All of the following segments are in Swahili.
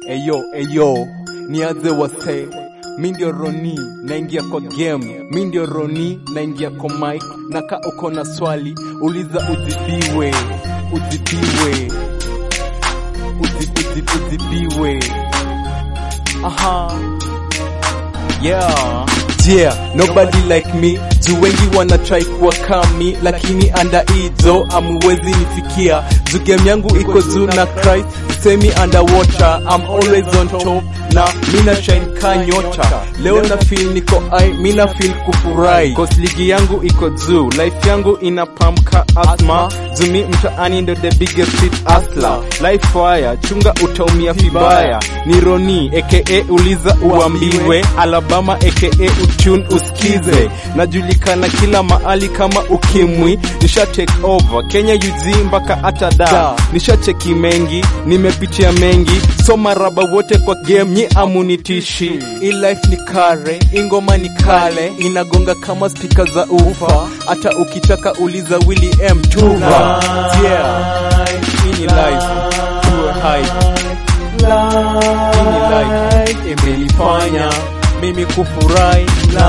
Eyo eyo, nianze wase, mi ndio Roni, naingia kwa game, mi ndio Roni, naingia kwa mic, na ka uko na swali, uliza ujibiwe, ujibiwe, uzi, uzi, ujibiwe. Aha. Yeah. Yeah, nobody like me juu wengi wana try kuwa kami lakini anda hizo amuwezi nifikia juu game yangu iko juu na Christ semi underwater I'm always on top na mina shine ka nyota leo na feel niko ai mina feel kufurahi cause ligi yangu iko juu life yangu ina pump ka asthma zumi mtaani ndo the biggest street hustler life fire chunga utaumia vibaya ni Roni aka uliza uambiwe Alabama aka utune usikize najulikana kila mahali kama ukimwi nisha take over Kenya UG mpaka hata da nisha cheki mengi nimepitia mengi soma raba wote kwa game nyi amunitishi hii life ni kare ingoma ni kale inagonga kama spika za ufa hata ukitaka uliza Willy M Tuva yeah hii ni life tuwe high hii ni life imenifanya mimi kufurahi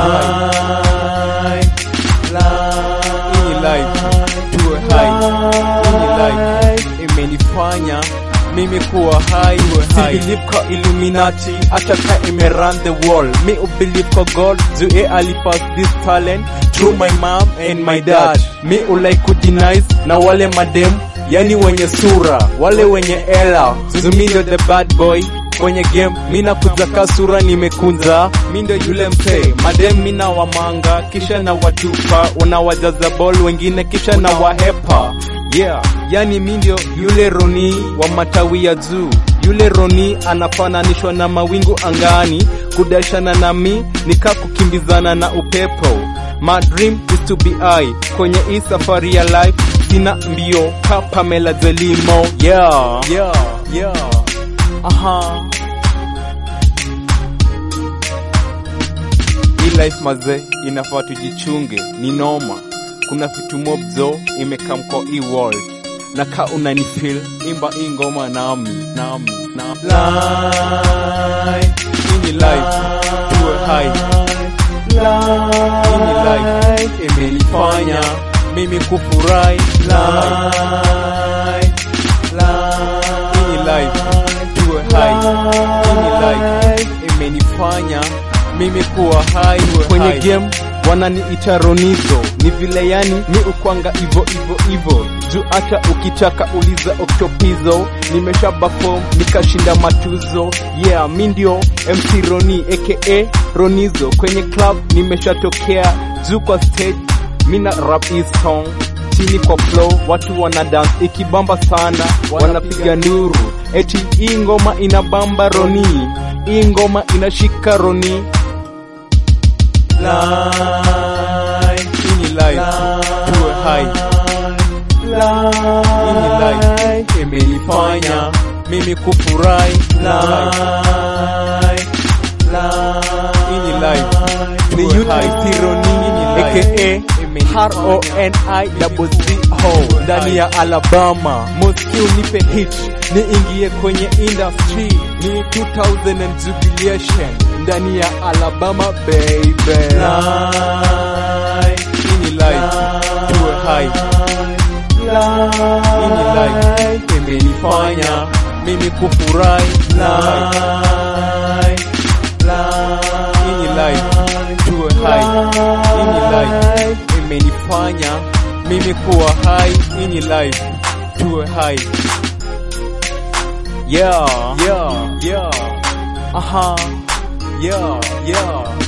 hii ni life tuwe hai hii ni life imenifanya mimi kuwa hai si believe kwa illuminati hata ka ime run the world mi ubelieve kwa god juu e alipass this talent through my mom and my dad mi ulai kudenize na wale madem yani wenye sura wale wenye ela zumi ndo the bad boy kwenye game mina kuzaka sura nimekunza mi ndo yule msee madem mina wamanga kisha na watupa unawajaza ball wengine kisha na wahepa yeah yani mi ndio yule roni wa matawi ya juu yule roni anafananishwa na mawingu angani kudashana na mi nika kukimbizana na upepo My dream is to be I kwenye hii safari ya life sina mbio ka Pamela Zelimo yeah yeah yeah aha hii life mazee inafaa tujichunge ni noma kuna vitu mobzo imekam kwa hii world na ka unanifeel imba hii ngoma nami nami nami hii ni life tuwe hai hii ni life imenifanya mimi kufurahi hii ni life tuwe hai hii ni life imenifanya mimi kuwa hai kwenye game wananiita Ronizo, ni vile yani mi ukwanga ivo ivo ivo juu hata ukitaka uliza Octopizo, nimesha perform nikashinda matuzo. Yeah, mi ndio MC Roni aka Ronizo, kwenye club nimeshatokea juu kwa stage, mina rap hii song chini kwa flow, watu wana dance ikibamba sana, wanapiga nduru eti hii ngoma inabamba Roni, hii ngoma inashika Roni hii ni life tuwe hai hii ni life imenifanya mimi kufurahi hii ni life ni youth Tironi aka R-O-N-I double Z-O ndani ya Alabama Moscow nipe hit niingie kwenye industry ni 2000 and jubilation ndani ya Alabama baby hii ni life tuwe hai hii ni life imenifanya mimi kufurahi hii ni life tuwe hai hii ni life imenifanya mimi kuwa hai hii ni life tuwe hai yeah yeah yeah aha yeah yeah